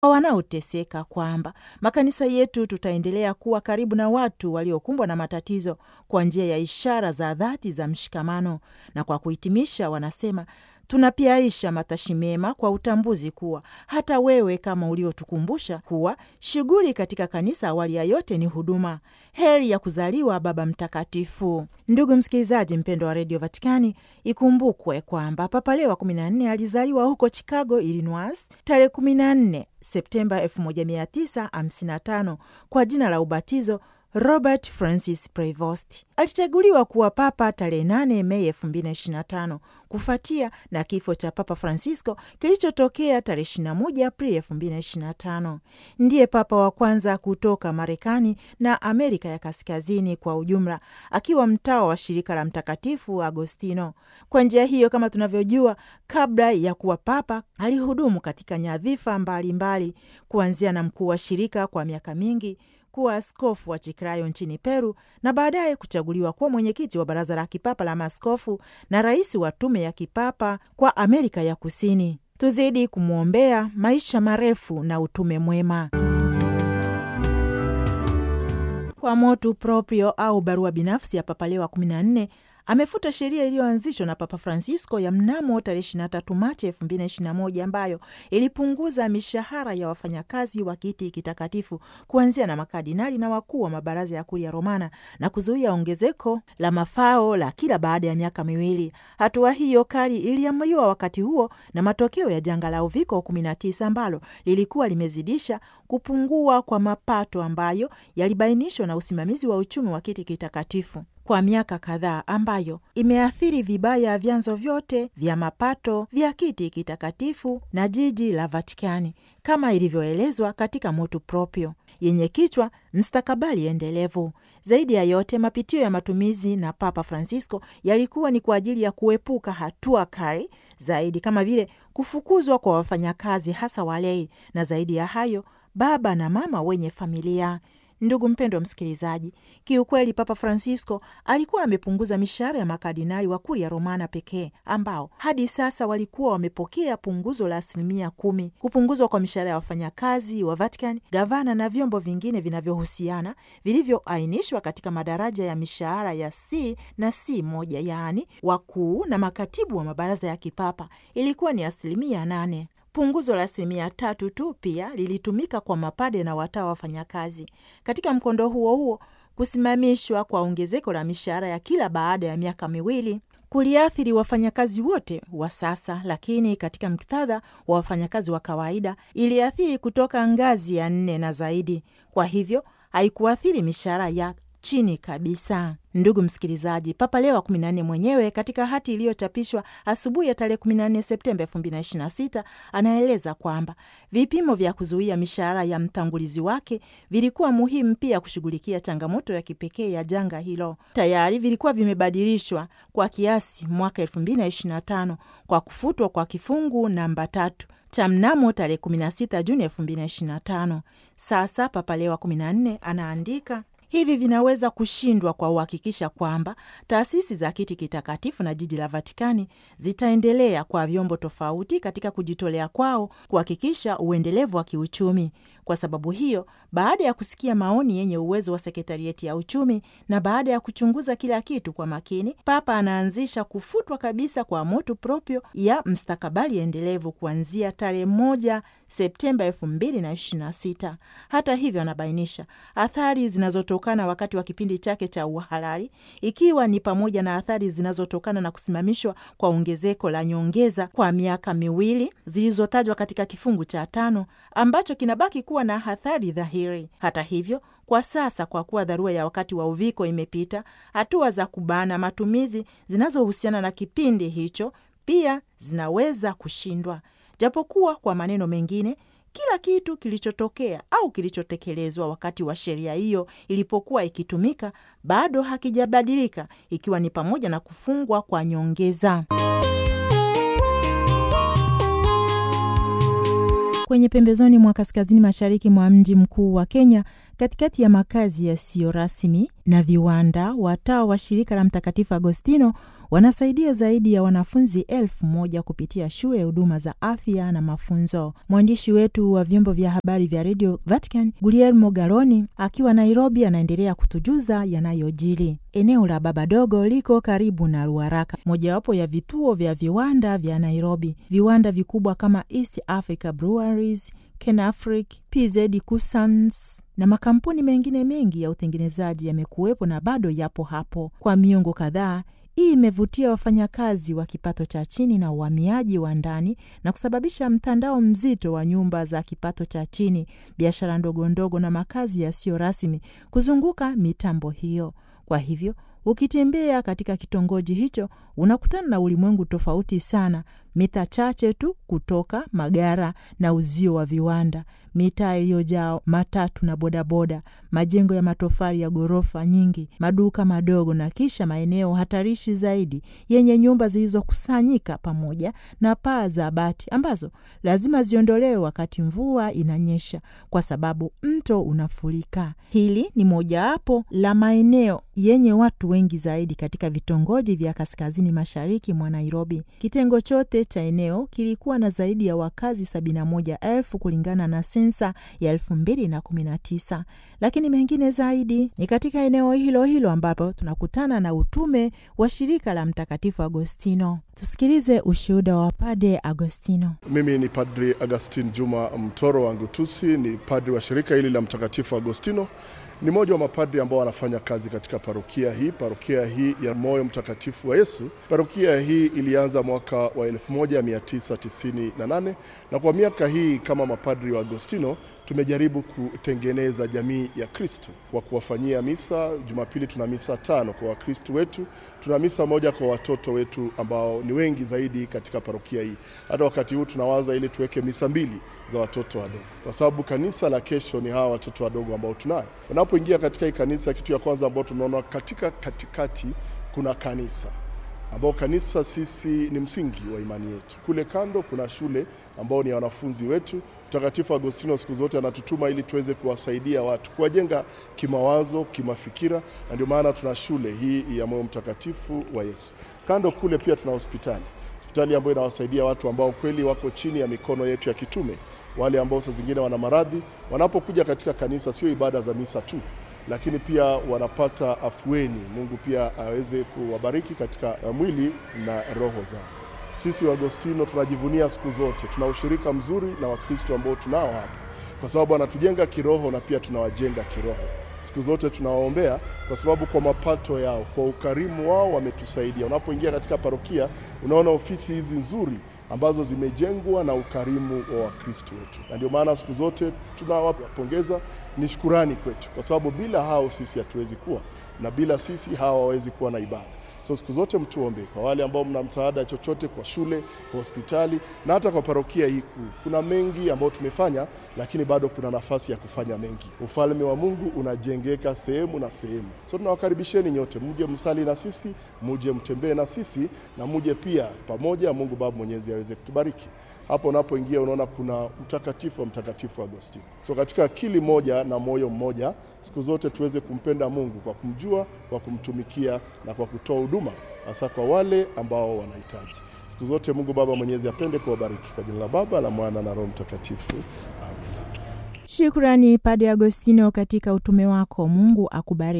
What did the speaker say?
wanaoteseka, kwamba makanisa yetu tutaendelea kuwa karibu na watu waliokumbwa na matatizo kwa njia ya ishara za dhati za mshikamano. Na kwa kuhitimisha, wanasema tunapiaisha matashi mema kwa utambuzi kuwa hata wewe kama uliotukumbusha kuwa shughuli katika kanisa awali ya yote ni huduma. Heri ya kuzaliwa Baba Mtakatifu. Ndugu msikilizaji mpendo wa redio Vatikani, ikumbukwe kwamba Papa Leo wa 14 alizaliwa huko Chicago, Illinois tarehe 14 Septemba 1955 kwa jina la ubatizo Robert Francis Prevost. Alichaguliwa kuwa papa tarehe 8 Mei 2025 kufuatia na kifo cha Papa Francisco kilichotokea tarehe 21 Aprili 2025. Ndiye papa wa kwanza kutoka Marekani na Amerika ya Kaskazini kwa ujumla, akiwa mtawa wa shirika la Mtakatifu Agostino. Kwa njia hiyo, kama tunavyojua, kabla ya kuwa papa alihudumu katika nyadhifa mbalimbali, kuanzia na mkuu wa shirika kwa miaka mingi kuwa askofu wa Chiclayo nchini Peru na baadaye kuchaguliwa kuwa mwenyekiti wa baraza la kipapa la maaskofu na rais wa tume ya kipapa kwa Amerika ya Kusini. Tuzidi kumwombea maisha marefu na utume mwema. Kwa motu proprio au barua binafsi ya Papa Leo wa 14 amefuta sheria iliyoanzishwa na Papa Francisco ya mnamo tarehe 23 Machi 2021 ambayo ilipunguza mishahara ya wafanyakazi wa kiti kitakatifu kuanzia na makardinali na wakuu wa mabaraza ya Kuria Romana na kuzuia ongezeko la mafao la kila baada ya miaka miwili. Hatua hiyo kali iliamriwa wakati huo na matokeo ya janga la uviko 19 ambalo lilikuwa limezidisha kupungua kwa mapato ambayo yalibainishwa na usimamizi wa uchumi wa kiti kitakatifu kwa miaka kadhaa ambayo imeathiri vibaya vyanzo vyote vya mapato vya kiti kitakatifu na jiji la Vatikani kama ilivyoelezwa katika motu proprio yenye kichwa mstakabali endelevu. Zaidi ya yote, mapitio ya matumizi na Papa Francisco yalikuwa ni kwa ajili ya kuepuka hatua kali zaidi kama vile kufukuzwa kwa wafanyakazi, hasa walei, na zaidi ya hayo, baba na mama wenye familia. Ndugu mpendwa msikilizaji, kiukweli Papa Francisco alikuwa amepunguza mishahara ya makardinali wa Kuria Romana pekee ambao hadi sasa walikuwa wamepokea punguzo la asilimia kumi. Kupunguzwa kwa mishahara ya wafanyakazi wa Vatican, gavana na vyombo vingine vinavyohusiana vilivyoainishwa katika madaraja ya mishahara ya C na C moja, yaani wakuu na makatibu wa mabaraza ya kipapa ilikuwa ni asilimia nane. Punguzo la asilimia tatu tu pia lilitumika kwa mapade na watawa wafanyakazi. Katika mkondo huo huo, kusimamishwa kwa ongezeko la mishahara ya kila baada ya miaka miwili kuliathiri wafanyakazi wote wa sasa, lakini katika muktadha wa wafanyakazi wa kawaida iliathiri kutoka ngazi ya nne na zaidi. Kwa hivyo haikuathiri mishahara ya chini kabisa. Ndugu msikilizaji, Papa Leo wa 14 mwenyewe katika hati iliyochapishwa asubuhi ya tarehe 14 Septemba 2026 anaeleza kwamba vipimo vya kuzuia mishahara ya mtangulizi wake vilikuwa muhimu pia kushughulikia changamoto ya kipekee ya janga hilo. Tayari vilikuwa vimebadilishwa kwa kiasi mwaka 2025 kwa kufutwa kwa kifungu namba tatu cha mnamo tarehe 16 Juni 2025. Sasa Papa Leo wa 14 anaandika hivi vinaweza kushindwa kwa uhakikisha kwamba taasisi za kiti kitakatifu na jiji la Vatikani zitaendelea kwa vyombo tofauti katika kujitolea kwao kuhakikisha uendelevu wa kiuchumi. Kwa sababu hiyo, baada ya kusikia maoni yenye uwezo wa sekretarieti ya uchumi na baada ya kuchunguza kila kitu kwa makini, Papa anaanzisha kufutwa kabisa kwa motu proprio ya mstakabali endelevu kuanzia tarehe moja Septemba elfu mbili na ishirini na sita. Hata hivyo, anabainisha athari zinazotokana wakati wa kipindi chake cha uhalali, ikiwa ni pamoja na athari zinazotokana na kusimamishwa kwa ongezeko la nyongeza kwa miaka miwili zilizotajwa katika kifungu cha tano ambacho kinabaki kuwa na athari dhahiri. Hata hivyo kwa sasa, kwa kuwa dharura ya wakati wa uviko imepita, hatua za kubana matumizi zinazohusiana na kipindi hicho pia zinaweza kushindwa. Japokuwa kwa maneno mengine, kila kitu kilichotokea au kilichotekelezwa wakati wa sheria hiyo ilipokuwa ikitumika bado hakijabadilika, ikiwa ni pamoja na kufungwa kwa nyongeza. Kwenye pembezoni mwa kaskazini mashariki mwa mji mkuu wa Kenya, katikati ya makazi yasiyo rasmi na viwanda, watawa wa shirika la Mtakatifu Agostino wanasaidia zaidi ya wanafunzi elfu moja kupitia shule ya huduma za afya na mafunzo. Mwandishi wetu wa vyombo vya habari vya redio Vatican Guglielmo Galoni akiwa Nairobi anaendelea kutujuza yanayojiri. Eneo la Baba Dogo liko karibu na Ruaraka, mojawapo ya vituo vya viwanda vya Nairobi. Viwanda vikubwa kama East Africa Breweries, Kenafric, PZ Cousins na makampuni mengine mengi ya utengenezaji yamekuwepo na bado yapo hapo kwa miongo kadhaa. Hii imevutia wafanyakazi wa kipato cha chini na uhamiaji wa ndani na kusababisha mtandao mzito wa nyumba za kipato cha chini, biashara ndogo ndogo na makazi yasiyo rasmi kuzunguka mitambo hiyo. Kwa hivyo ukitembea katika kitongoji hicho unakutana na ulimwengu tofauti sana, mita chache tu kutoka magara na uzio wa viwanda, mitaa iliyojaa matatu na bodaboda, majengo ya matofali ya ghorofa nyingi, maduka madogo, na kisha maeneo hatarishi zaidi yenye nyumba zilizokusanyika pamoja na paa za bati ambazo lazima ziondolewe wakati mvua inanyesha kwa sababu mto unafurika. Hili ni mojawapo la maeneo yenye watu wengi zaidi katika vitongoji vya kaskazini mashariki mwa Nairobi. Kitengo chote cha eneo kilikuwa na zaidi ya wakazi sabini na moja elfu kulingana na sensa ya elfu mbili na kumi na tisa, lakini mengine zaidi ni katika eneo hilo hilo ambapo tunakutana na utume wa shirika la Mtakatifu Agostino. Tusikilize ushuhuda wa Padre Agostino. Mimi ni Padri Agustin Juma Mtoro wa Ngutusi, ni padri wa shirika hili la Mtakatifu Agostino. Ni mmoja wa mapadri ambao wanafanya kazi katika parokia hii, parokia hii ya Moyo Mtakatifu wa Yesu. Parokia hii ilianza mwaka wa 1998 na kwa miaka hii kama mapadri wa Agostino tumejaribu kutengeneza jamii ya Kristo kwa kuwafanyia misa. Jumapili tuna misa tano kwa Wakristo wetu, tuna misa moja kwa watoto wetu ambao ni wengi zaidi katika parokia hii. Hata wakati huu tunawaza ili tuweke misa mbili za watoto wadogo, kwa sababu kanisa la kesho ni hawa watoto wadogo ambao tunayo. Unapoingia katika hii kanisa, kitu ya kwanza ambao tunaona katika katikati kuna kanisa ambao kanisa sisi ni msingi wa imani yetu. Kule kando kuna shule ambao ni wanafunzi wetu. Mtakatifu Agostino siku zote anatutuma ili tuweze kuwasaidia watu, kuwajenga kimawazo, kimafikira, na ndio maana tuna shule hii ya Moyo Mtakatifu wa Yesu. Kando kule pia tuna hospitali, hospitali ambayo inawasaidia watu ambao kweli wako chini ya mikono yetu ya kitume, wale ambao saa zingine wana maradhi, wanapokuja katika kanisa, sio ibada za misa tu lakini pia wanapata afueni. Mungu pia aweze kuwabariki katika mwili na roho zao. Sisi Waagostino tunajivunia siku zote, tuna ushirika mzuri na Wakristo ambao tunao hapa, kwa sababu wanatujenga kiroho na pia tunawajenga kiroho. Siku zote tunawaombea kwa sababu kwa mapato yao, kwa ukarimu wao wametusaidia. Unapoingia katika parokia, unaona ofisi hizi nzuri ambazo zimejengwa na ukarimu wa Wakristo wetu, na ndio maana siku zote tunawapongeza. Ni shukurani kwetu, kwa sababu bila hao sisi hatuwezi kuwa na bila sisi hawa hawawezi kuwa na ibada. So siku zote mtuombe kwa wale ambao mna msaada chochote, kwa shule, kwa hospitali na hata kwa parokia hii kuu. Kuna mengi ambayo tumefanya, lakini bado kuna nafasi ya kufanya mengi. Ufalme wa Mungu unajengeka sehemu na sehemu. So tunawakaribisheni nyote, muje msali na sisi, muje mtembee na sisi na muje pia pamoja, Mungu Baba Mwenyezi aweze kutubariki. Hapo unapoingia unaona kuna utakatifu wa Mtakatifu Agostino. So katika akili moja na moyo mmoja, siku zote tuweze kumpenda Mungu kwa kumjua, kwa kumtumikia na kwa kutoa huduma hasa kwa wale ambao wanahitaji. Siku zote Mungu Baba Mwenyezi apende kuwabariki. Kwa jina la Baba la Mwana na Roho Mtakatifu, amen. Shukrani Padre Agostino katika utume wako. Mungu akubariki.